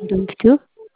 ዶንኪቲዩ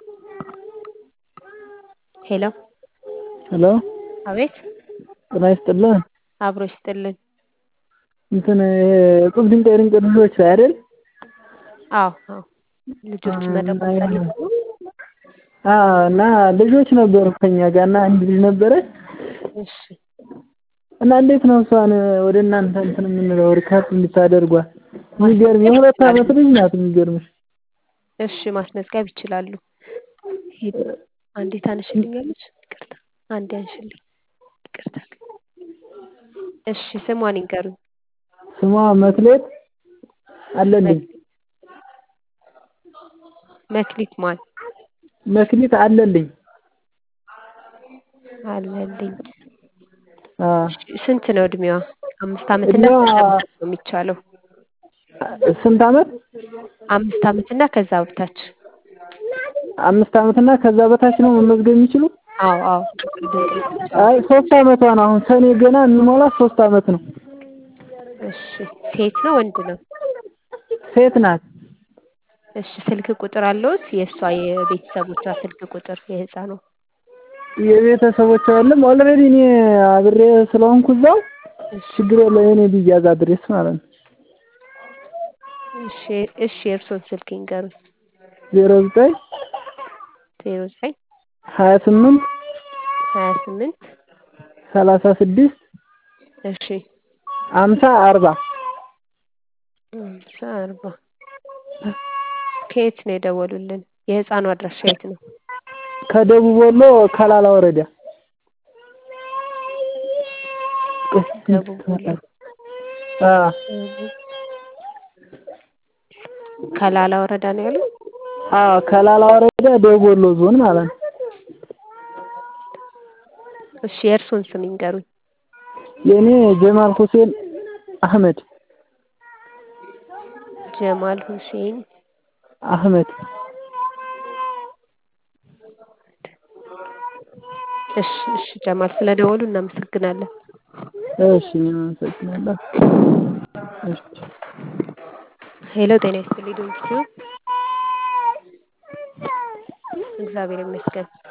ሄሎ ሄሎ አቤት ጤና ይስጥልን። አብሮ ይስጥልን። እንትን እቁብ ድንቅ የድንቅ ልጆች አይደል? አዎ አዎ ልጆች መጠቆም ፈልገው ነው? አዎ እና ልጆች ነበሩ ከኛ ጋር እና አንድ ልጅ ነበረች እሺ እና እንዴት ነው እሷን ወደ እናንተ እንትን የምንለው ሪካርድ እንድታደርጓት? የሚገርም የሁለት ዓመት ልጅ ናት የሚገርምሽ። እሺ ማስመዝገብ ይችላሉ። ሄድ አንዴ ታነሽልኛለሽ? ይቅርታ አንዴ አንሽልኝ። ይቅርታ እሺ ስሟን ይንገሩኝ። ስሟ መክሌት አለልኝ። መክሊት ማን? መክሊት አለልኝ። አለልኝ። አዎ እሺ ስንት ነው እድሜዋ? አምስት ዓመት እና እድሜዋ ከዛ በታች ነው የሚቻለው። ስንት ዓመት? አምስት ዓመት እና ከዛ በታች። አምስት ዓመት እና ከዛ በታች ነው መመዝገብ የሚችሉ? አዎ አዎ ድንቅ ልጆች አዎ። አይ ሶስት ዓመቷ ነው አሁን ሰኔ ገና የሚሞላት ሶስት ዓመት ነው። እሺ ሴት ነው ወንድ ነው? ሴት ናት። እሺ ስልክ ቁጥር አለዎት? የእሷ የቤተሰቦቿ ስልክ ቁጥር የህፃኗ? የቤተሰቦቿ የለም ኦልሬዲ እኔ አብሬ ስለሆንኩ እዛው ችግር የለውም የኔ ቢያዝ አድሬስ ማለት ነው። እሺ እሺ የእርስዎን ስልክ ይንገሩኝ። ዜሮ ዘጠኝ ዜሮ ዘጠኝ ሀያ ስምንት ሀያ ስምንት ሰላሳ ስድስት እሺ አምሳ አርባ አምሳ አርባ ከየት ነው የደወሉልን? የህፃኗ አድራሻ የት ነው? ከደቡብ ወሎ ከላላ ወረዳ። ደቡብ ወሎ አዎ ደቡብ ከላላ ወረዳ ነው ያሉት? አዎ ከላላ ወረዳ ደቡብ ወሎ ዞን ማለት ነው። እሺ የእርስዎን ስም ይንገሩኝ። የኔ ጀማል ሁሴን አህመድ ጀማል ሁሴን አህመድ እሺ እሺ ጀማል ስለደወሉ እናመሰግናለን። እሺ እኔም አመሰግናለሁ። እሺ ሄሎ ጤና ይስጥልኝ ዶንኪቲዩ እግዚአብሔር ይመስገን።